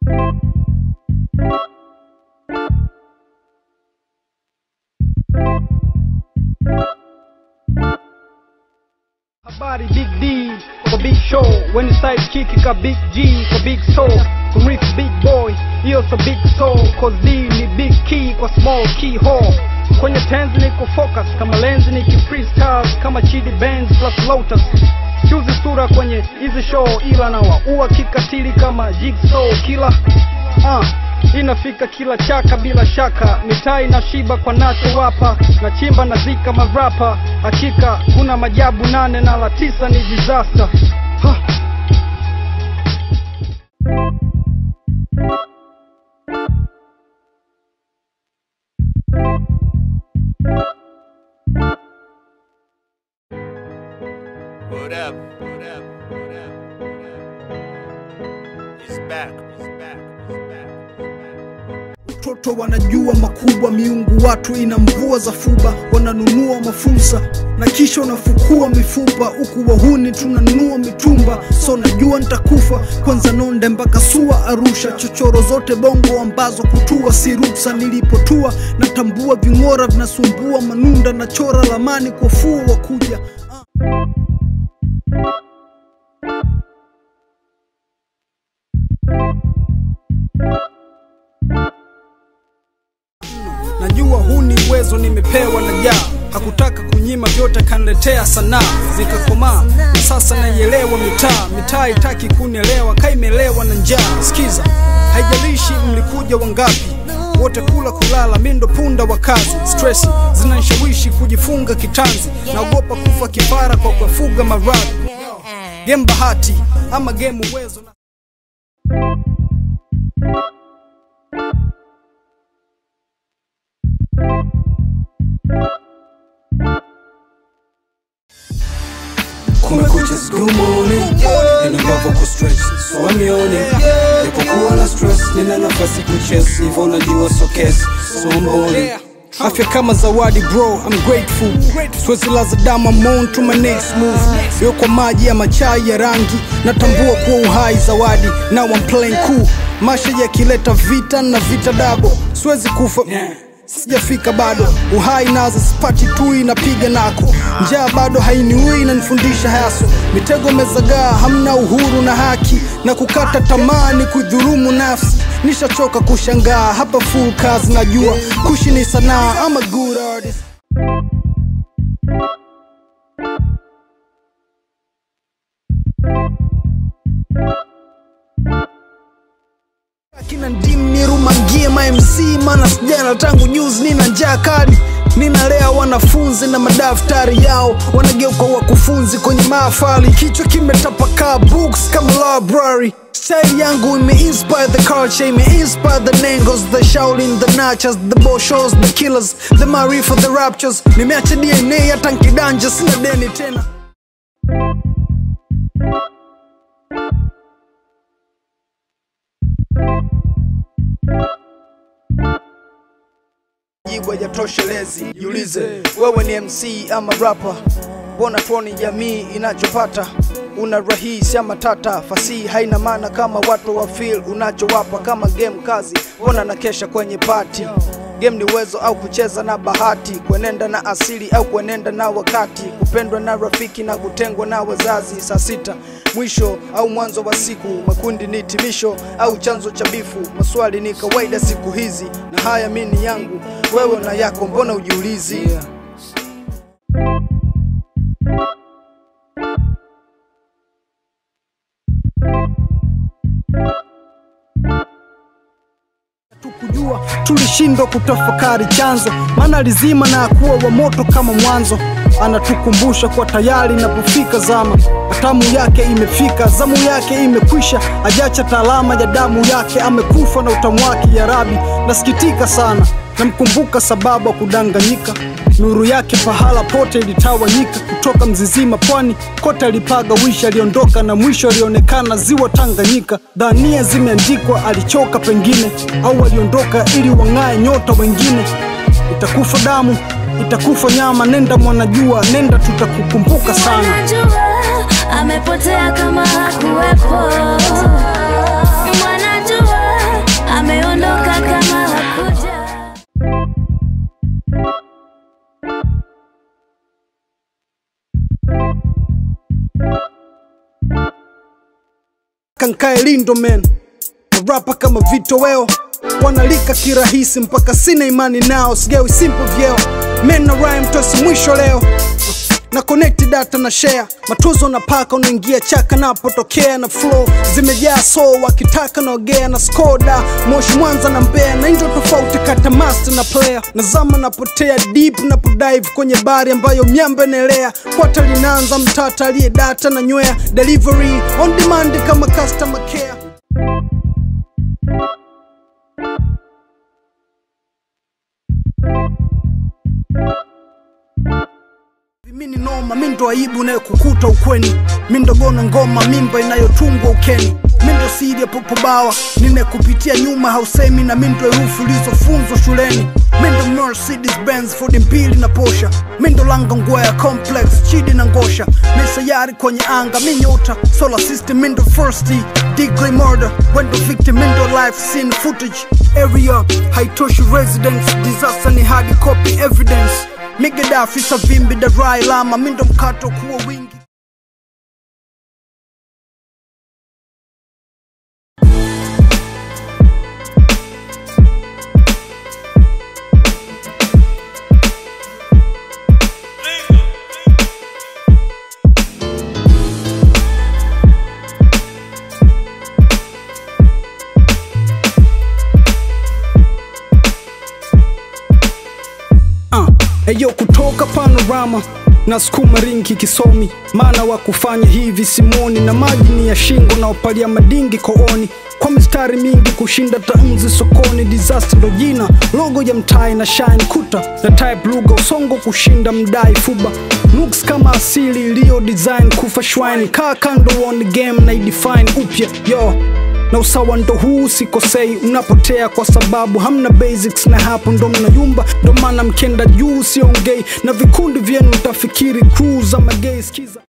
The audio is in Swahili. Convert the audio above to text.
Habari Big D kwa Big Show, when you side kick ka Big G kwa Big Soul, kumriff Big Boy, hiyo so Big Soul, cause D ni Big Key kwa small key hole. Kwenye tenzi niko focus kama lenzi niki freestyle kama Chidi Benz plus Lotus. Chuzi sura kwenye hizi show ila na waua kikatili kama Jigsaw killer. Ah, inafika kila chaka bila shaka, mitai na shiba kwa nacho wapa na chimba na zika marapa. Hakika kuna majabu nane na la tisa ni disaster. Ha. What up? What up? What up? What up? He's back. He's back. He's back. He's back. Watoto wanajua makubwa, miungu watu ina mvua za fuba, wananunua mafursa na kisha wanafukua mifupa, huku wahuni tunanunua mitumba. So najua nitakufa kwanza, nonde mpaka sua Arusha, chochoro zote bongo ambazo kutua si ruksa. Nilipotua natambua ving'ora vinasumbua manunda, na chora lamani kwa fuo wa kuja Najua huu ni uwezo nimepewa na jaa, hakutaka kunyima vyote, kaniletea sanaa zikakomaa, na sasa naielewa mitaa. Mitaa itaki kunielewa, kaimelewa na njaa. Sikiza, haijalishi mlikuja wangapi, wote kula kulala, mi ndo punda wa kazi. Stresi zinanishawishi kujifunga kitanzi, naogopa kufa kifara kwa kuwafuga maradhi. Game bahati ama game uwezo na kumekucha it's good morning nina nguvu ku stretch so amione nipokuwa na stress nina nafasi kuchess hivyo najua so kesi so mboni Afya kama zawadi bro, I'm grateful. Siwezi laza damu, I'm on to my next move. Yo kwa maji ya machai ya rangi, natambua kuwa uhai zawadi. Now I'm playing cool. Masha yakileta vita na vita dabo, siwezi kufa sijafika bado, uhai nazo sipati tu, inapiga nako. Njaa bado hainiui, inanifundisha haso. Mitego mezagaa, hamna uhuru na haki, na kukata tamaa ni kudhurumu nafsi. Nishachoka kushangaa, hapa full kazi, najua kushi ni sanaa. I'm a good artist. Kina ndim nirumangie ma MC mana sijana tangu juzi, nina njaa kali ninalea wanafunzi na madaftari yao wanageuka wakufunzi kwenye mahafali, kichwa kimetapakaa books kama library. Style yangu imeinspire the culture, imeinspire the nengos, the Shaolin, the Nachas, the Boshos, the Killers, the Marifa, the Raptures. Nimeacha DNA hata nkidanja, sina deni tena. jibu hajatoshelezi. Jiulize wewe ni MC ama rapper, mbona tuoni jamii inachopata? Una rahisi ama tata, fasihi haina maana kama watu wa feel unachowapa kama game kazi, mbona na kesha kwenye party Game ni uwezo au kucheza na bahati, kuenenda na asili au kuenenda na wakati, kupendwa na rafiki na kutengwa na wazazi. Saa sita mwisho au mwanzo wa siku, makundi ni timisho au chanzo cha bifu. Maswali ni kawaida siku hizi, na haya mi ni yangu, wewe na yako, mbona ujiulizi? tukujua tulishindwa kutafakari chanzo, maana lizima na akuwa wa moto kama mwanzo. Anatukumbusha kwa tayari inapofika zama, hatamu yake imefika, zamu yake imekwisha, ajacha taalama ya damu yake, amekufa na utamu wake. Ya Rabi, nasikitika sana, namkumbuka sababu ya kudanganyika. Nuru yake pahala pote ilitawanyika, kutoka Mzizima pwani kote alipaga wishi, aliondoka na mwisho alionekana ziwa Tanganyika. Dhania zimeandikwa, alichoka pengine, au aliondoka ili wang'ae nyota wengine. Itakufa damu, itakufa nyama, nenda mwanajua, nenda, tutakukumbuka sana. Mwanajua amepotea kama hakuwepo. Mwanajua kankae lindo men marapa kama vitoweo wanalika kirahisi mpaka sina imani nao sigawi simple vyeo men na rhyme tosi mwisho leo na connect data na share matuzo na paka unaingia chaka napotokea na flow zimejaa so wakitaka naogea na skoda moshi mwanza na mbea na ndio tofauti kata master na player nazama napotea deep napodive kwenye bari ambayo myamba inaelea kwata linaanza mtata aliye data na nywea delivery on demand kama customer care mini noma mindo aibu inayokukuta ukweni mindo gona ngoma mimba inayotungwa ukeni mindo siri ya popobawa ninekupitia nyuma hausemi na mindo herufi ulizofunzwa shuleni mindo mercedes benz ford mbili na posha mindo langa ngwea complex chidi na ngosha misayari kwenye anga minyota solar system mindo first degree murder wendo victim mindo life scene footage area haitoshi residence disaster ni hard copy evidence migadafi savimbi darai lama mindo mkato kuwa wingi uh, eyo kutoka panorama na sukuma ringi kisomi maana wa kufanya hivi simoni na maji ni ya shingo na upalia madingi kooni kwa mistari mingi kushinda tanzi sokoni disaster ndo jina logo ya mtai na shine kuta na type lugha usongo kushinda mdai fuba looks kama asili iliyo design kufa shwine kaa kando on game na idefine upya yo na usawa ndo huu sikosei unapotea kwa sababu hamna basics na hapo ndo mnayumba ndo maana mkenda juu siongei na vikundi vyenu utafikiri crew za magei skiza